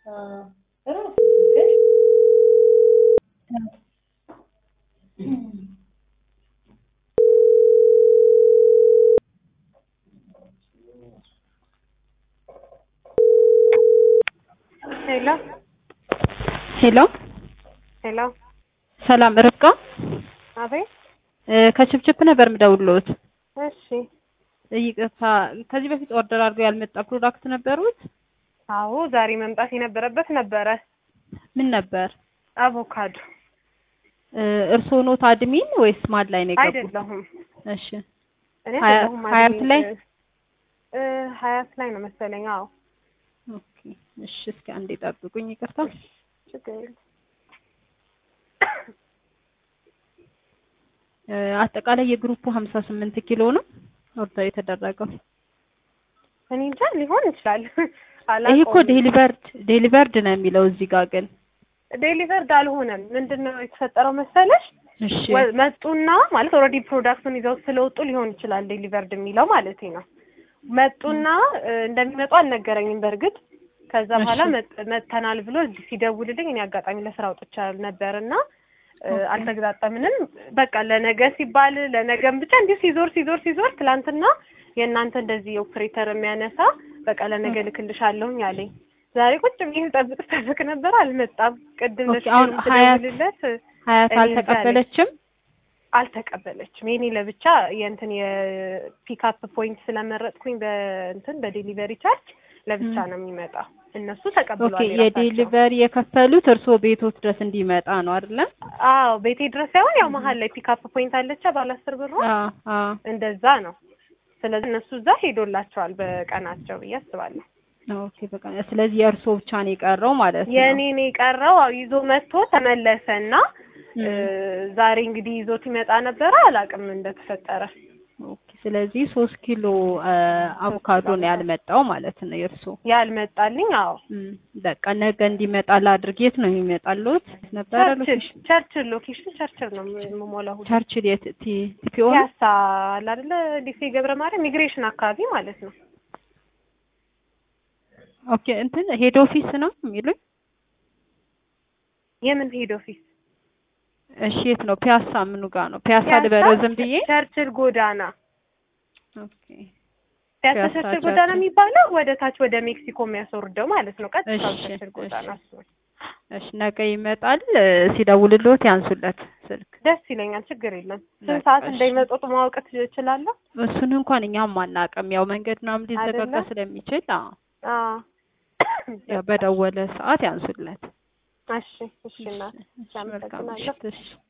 ሄሎ ሄሎ ሄሎ፣ ሰላም ርብቃ አቤት። እ ከችፕችፕ ነበር የምደውልዎት። እሺ፣ ይቅርታ ከዚህ በፊት ኦርደር አድርገው ያልመጣ ፕሮዳክት ነበሩት? አዎ፣ ዛሬ መምጣት የነበረበት ነበረ። ምን ነበር? አቮካዶ እ እርስዎ ኖት አድሚን ወይስ ማን ላይ ነው የገቡት? አይደለሁም፣ እሺ እኔ ሀያ- አይደለሁም። ሀያት አድሚን፣ ላይ? እ ሀያት ላይ ነው መሰለኝ። አዎ፣ ኦኬ እሺ፣ እስኪ አንዴ ጠብቁኝ። ይቅርታ ችግር የለም። እ አጠቃላይ የግሩፑ ሀምሳ ስምንት ኪሎ ነው ኦርደር የተደረገው። እኔ እንጃ ሊሆን ይችላል። ይሄ እኮ ዴሊቨርድ ዴሊቨርድ ነው የሚለው እዚህ ጋር ግን ዴሊቨርድ አልሆነም። ምንድን ነው የተፈጠረው መሰለሽ? እሺ ወ- መጡና ማለት ኦልሬዲ ፕሮዳክቱን ይዘው ስለወጡ ሊሆን ይችላል ዴሊቨርድ የሚለው ማለት ነው። መጡና እ እንደሚመጡ አልነገረኝም በእርግጥ ከዛ እሺ። በኋላ መጥ- መጥተናል ብሎ እዚህ ሲደውልልኝ እኔ አጋጣሚ ለስራ ወጥቻለሁ ነበር እና እ ኦኬ። አልተገጣጠምንም። በቃ ለነገ ሲባል ለነገም ብቻ እንዲሁ ሲዞር ሲዞር ሲዞር ትላንትና የእናንተ እንደዚህ ኦፕሬተር የሚያነሳ በቃ ለነገ ልክልሻለሁኝ አለኝ። ዛሬ ቁጭ ብዬ ስጠብቅ ስጠብቅ ነበር አልመጣም። ቅድም ኦኬ፣ ለሱ አሁን ሀያት- ስደውልለት ሀያት እኔ እዛ አልተቀበለችም። አልተቀበለችም። የኔ ለብቻ የእንትን የፒክአፕ ፖይንት ስለመረጥኩኝ በእንትን በዴሊቨሪ ቻርጅ ለብቻ ም። ነው የሚመጣው። እነሱ ኦኬ ተቀብለዋል የራሳቸው። የዴሊቨሪ የከፈሉት እርስዎ ቤቶት ድረስ እንዲመጣ ነው አይደለ? አዎ ቤቴ ድረስ ሳይሆን ያው መሀል ላይ ፒክአፕ ፖይንት አለቻ ባለ አስር ብር አዎ አዎ እንደዛ ነው። ስለዚህ እነሱ እዛ ሄዶላቸዋል በቀናቸው ብዬ አስባለሁ። ኦኬ በቃ ስለዚህ የእርስዎ ብቻ ነው የቀረው ማለት ነው። የእኔን የቀረው አዎ ይዞ መጥቶ ተመለሰና ም። እ ዛሬ እንግዲህ ይዞት ይመጣ ነበረ አላውቅም እንደተፈጠረ። ኦኬ ስለዚህ ሶስት ኪሎ አ፣ አቮካዶ ነው ያልመጣው ማለት ነው የእርስዎ። ያልመጣልኝ አዎ ም፣ በቃ ነገ እንዲመጣ ላድርግ። የት ነው የሚመጣልዎት? ነበረ ቸርችል ሎኬሽን ቸርችል ሎኬሽን ቸርችል ነው የምሞላው ሁሉ ቸርችል የት ቲ ቲፒኦ ነው? ፒያሳ አለ አይደለ ዲሴ ገብረ ማርያም ሚግሬሽን አካባቢ ማለት ነው። ኦኬ እንትን ሄድ ኦፊስ ነው የሚሉኝ? የምን ሄድ ኦፊስ? እሺ የት ነው? ፒያሳ ምኑ ጋር ነው? ፒያሳ ፒያሳ ልበለው ዝም ብዬ? ቸርችል ጎዳና ኦኬ ፒያሳ ፒያሳ ቸርችል ጎዳና ቸርችል። የሚባለው ወደ ታች ወደ ሜክሲኮ የሚያስወርደው ማለት ነው። ቀጥታ እሺ፣ ቸርችል ጎዳና እሺ። እሱ ነው። እሺ ነገ ይመጣል። እ፣ ሲደውልልዎት ያንሱለት ስልክ። ደስ ይለኛል። ችግር የለም። ስንት በቃ ሰዓት እሺ። እንደሚመጡት ማወቅ እችላለሁ? እሱን እንኳን እኛም አናውቅም። ያው መንገድ ምናምን ሊዘጋጋ አይደለ? ስለሚችል አዎ፣ አዎ ያው በደወለ ሰዓት ያንሱለት። እሺ፣ እሺ እናት እሺ፣ መልካም አመሰግናለሁ። ምሽት። እሺ